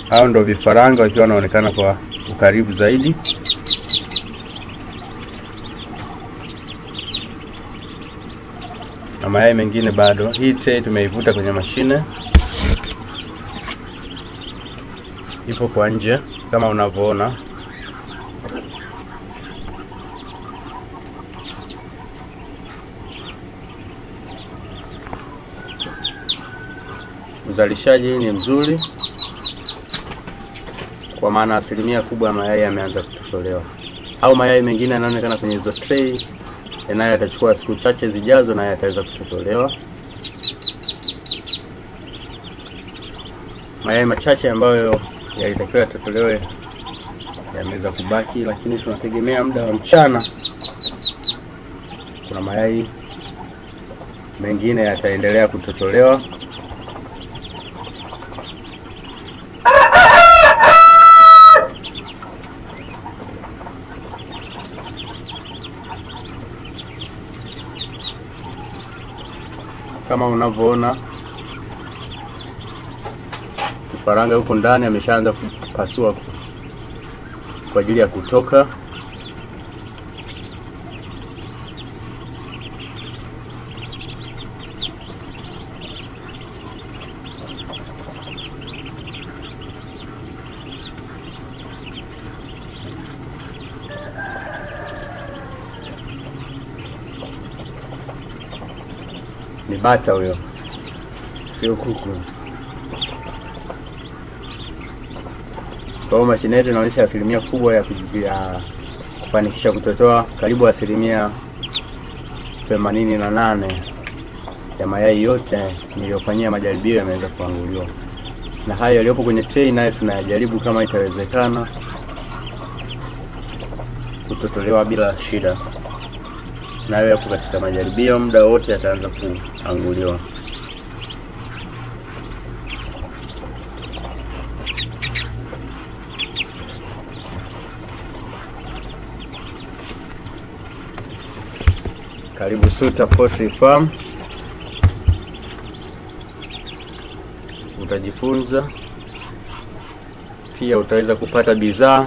Hao ndo vifaranga wakiwa wanaonekana kwa ukaribu zaidi. Na mayai mengine bado. Hii tray tumeivuta kwenye mashine, ipo kwa nje kama unavyoona. Uzalishaji ni mzuri kwa maana asilimia kubwa ya mayai yameanza kutotolewa, au mayai mengine yanaonekana kwenye hizo tray, nayo yatachukua siku chache zijazo, nayo yataweza kutotolewa. Mayai machache ambayo yalitakiwa yatotolewe yameweza kubaki, lakini tunategemea muda wa mchana, kuna mayai mengine yataendelea kutotolewa. Kama unavyoona kifaranga huko ndani ameshaanza kupasua kwa ajili ya kutoka. Ni bata huyo, sio kuku. Kwa hiyo mashine yetu inaonyesha asilimia kubwa ya, kuji- ya kufanikisha kutotoa karibu asilimia themanini na nane ya mayai yote niliyofanyia majaribio yameweza kuanguliwa, na hayo yaliyopo kwenye tray nayo tunayajaribu kama itawezekana kutotolewa bila shida, nayo yapo katika majaribio, muda wote yataanza kuanguliwa. Karibu Suta Poultry Farm, utajifunza pia, utaweza kupata bidhaa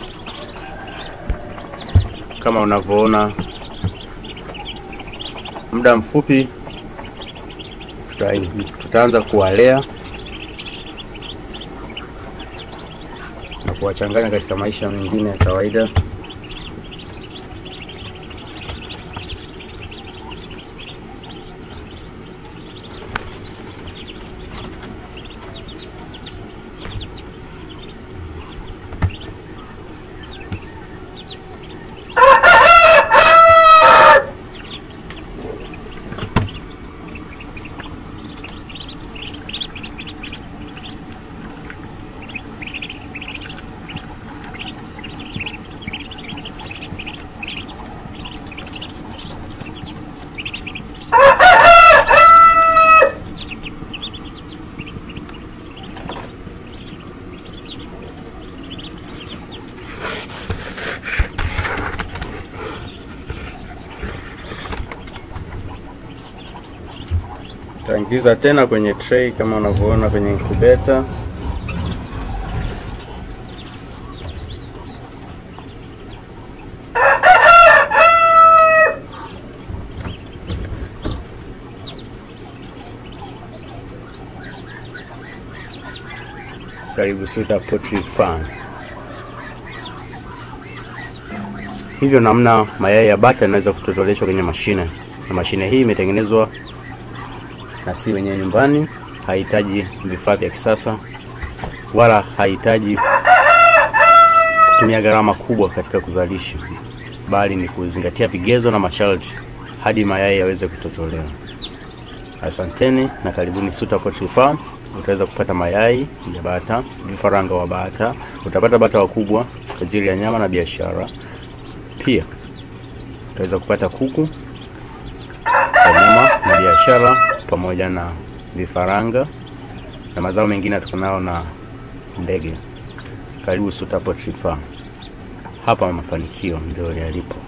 kama unavyoona. Muda mfupi tuta, tutaanza kuwalea na kuwachanganya katika maisha mengine ya kawaida. Taingiza tena kwenye tray kama unavyoona kwenye incubator. Karibu Suta Poultry Farm. Hivyo namna mayai ya bata yanaweza kutotoleshwa kwenye mashine, na mashine hii imetengenezwa na si wenyewe nyumbani, hahitaji vifaa vya kisasa wala hahitaji kutumia gharama kubwa katika kuzalisha, bali ni kuzingatia vigezo na masharti hadi mayai yaweze kutotolewa. Asanteni na karibuni Suta Poultry Farm. Utaweza kupata mayai ya bata, vifaranga wa bata, utapata bata wakubwa kwa ajili ya nyama na biashara. Pia utaweza kupata kuku kwa nyama na biashara, pamoja na vifaranga na mazao mengine yatokanayo na ndege. Karibu Suta Poultry Farm, hapa mafanikio ndio yalipo.